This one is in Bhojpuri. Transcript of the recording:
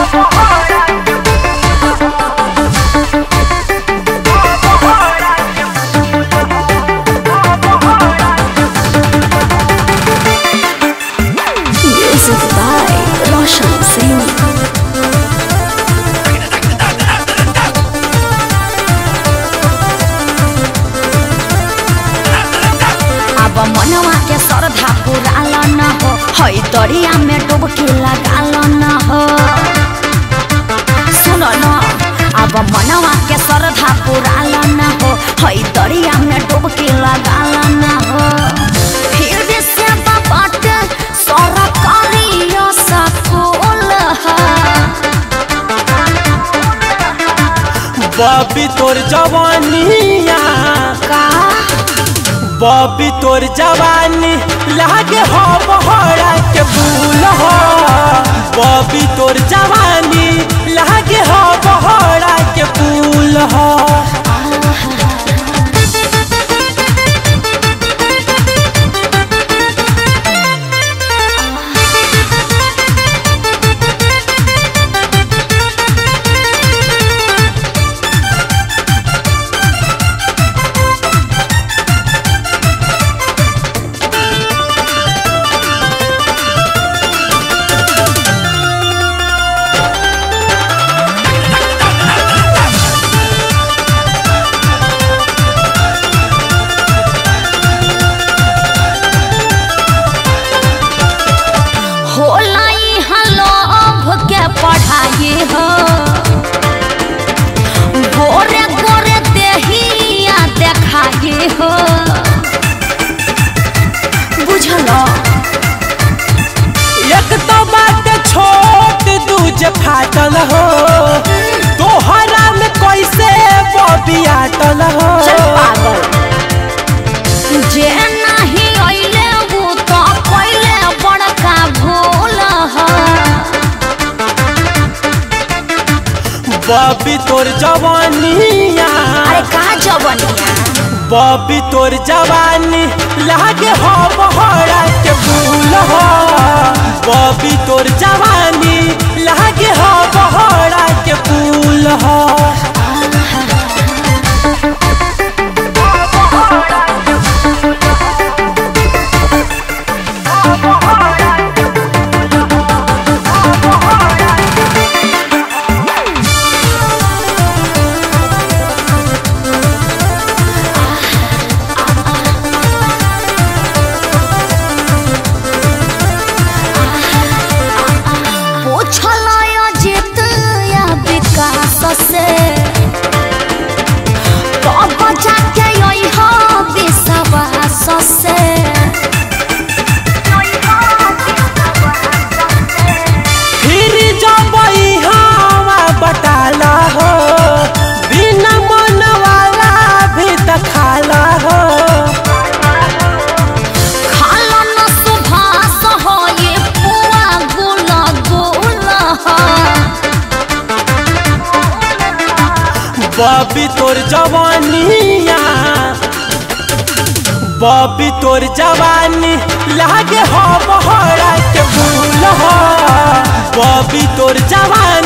Music by Roshan Singh. अब मनवा के श्रद्धा पुराल न हो हई दरिया में डुबकी लगाल न हो सुन न अब मनवा के श्रद्धा पुराल न हो हई दरिया में डुबकी लगाल न हो फिर से बात सरकारी सकूल है बबी तोर जवानिया का बबी तोर जवानी लागे हो बहरा के फूल हो बबी तोर जवानी लागे हो बहरा के फूल हो होला यहाँ लोभ के पढ़ाई हो गोरे गोरे देहिया देखाई हो बुझल एक तो बात छोट दूजे फाटल हो तोहरा में कैसे बबी आटल हो चल पागल जे नहीं अइले वो तो पहले बड़का भूल है बबी तोर जवानिया अरे का जवनिया बबी तोर जवानी लागे हो बहरा के फूल हो बबी तोर जवानी लागे हो बहरा के फूल हो पूछल अजित या विकास से कब जाके अइह विश्वास से फिर जब हवा बटाला हो बिना मन वाला भी दखाला हो खाल न सुभाष हो ये पुआ गुल गुल है बबी तोर जवानिया बबी तोर जवानी लागे हो बहरा के फूल हो बबी तोर जवानी